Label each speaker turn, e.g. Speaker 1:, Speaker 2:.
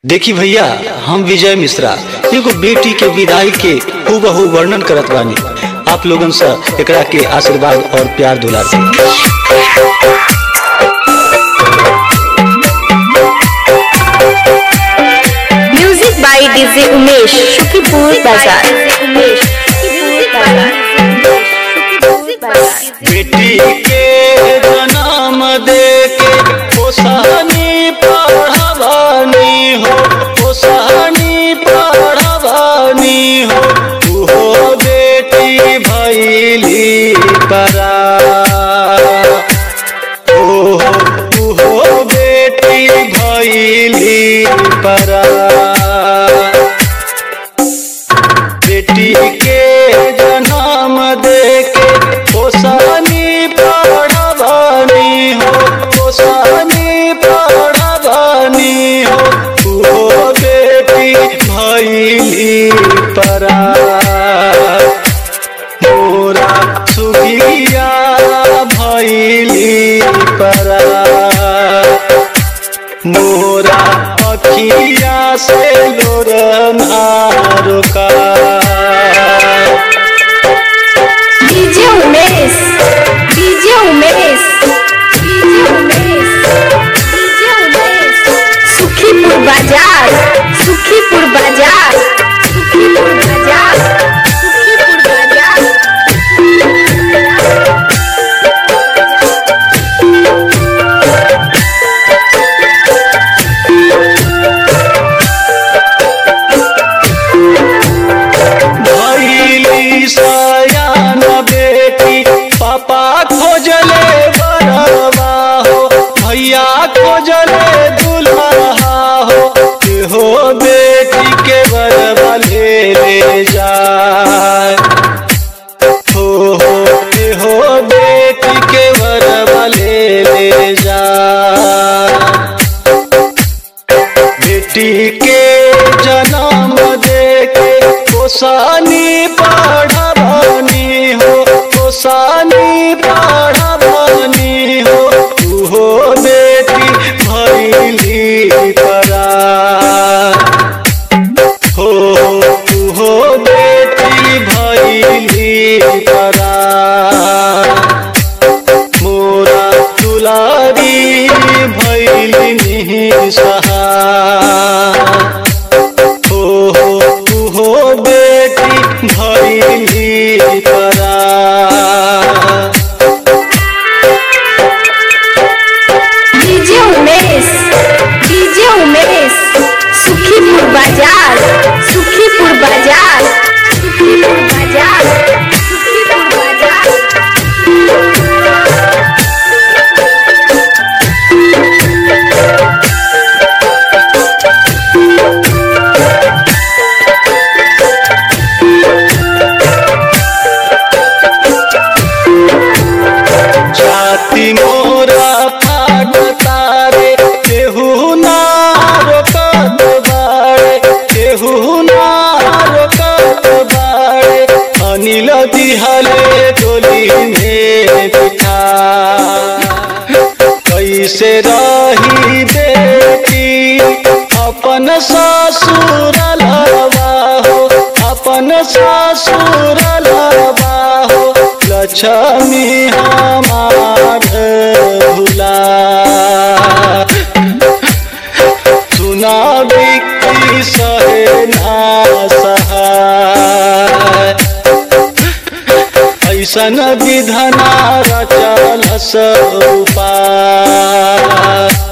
Speaker 1: देखी भैया हम विजय मिश्रा एगो बेटी के विदाई के हूबहू वर्णन करत बानी आप लोगन से एकरा के आशीर्वाद और प्यार दुलार दी
Speaker 2: music by DJ Umesh Sukhipur Bazar
Speaker 1: बेटी के जन्म दे के पोसानी पढ़वानी हो पोसानी पढ़वानी हो उहो बेटी भैली परा ओहो उहो बेटी भैली परा बेटी के जन्म दे के पोसानी पढ़वानी हो पोसानी पढ़वानी हो वो बेटी भैली परा मोरा सुखिया भैली परा मोरा अखिया से लोरना रुका
Speaker 2: DJ Umesh DJ Umesh DJ Umesh DJ Umesh Sukhipur Bazar Sukhipur Bazar Sukhipur Bazar Sukhipur बाजार
Speaker 1: भैली सयान बेटी पापा खोजले बरवा हो भैया खोजले दुल्हा हो हो बेटी के बरवा ले ले जाए हो हो हो बेटी के बरवा ले ले जाए बेटी के जन्म दे के पोसानी पढ़वानी हो पोसानी पढ़वानी हो उहो बेटी भैली परा हो उहो बेटी भैली परा मोरा दुलारी भैली सहा हो हो तू हो बेटी भैली परा
Speaker 2: डीजे उमेश डीजे उमेश सुखीपुर बाजार सुखीपुर बाजार सुखीपुर बाजार सुखीपुर बाजार
Speaker 1: जाति मोरा फाट तारे केहू ना रोकत बाड़े केहू ना रोकत बाड़े अनिल दिहले डोली में बिठा कैसे रही बेटी अपन ससुर लवा हो अपन ससुर लवा हो लक्ष्मी हमार भुला सुना बिक्री सहे ना सहाय ऐसन विधना रचल उपाय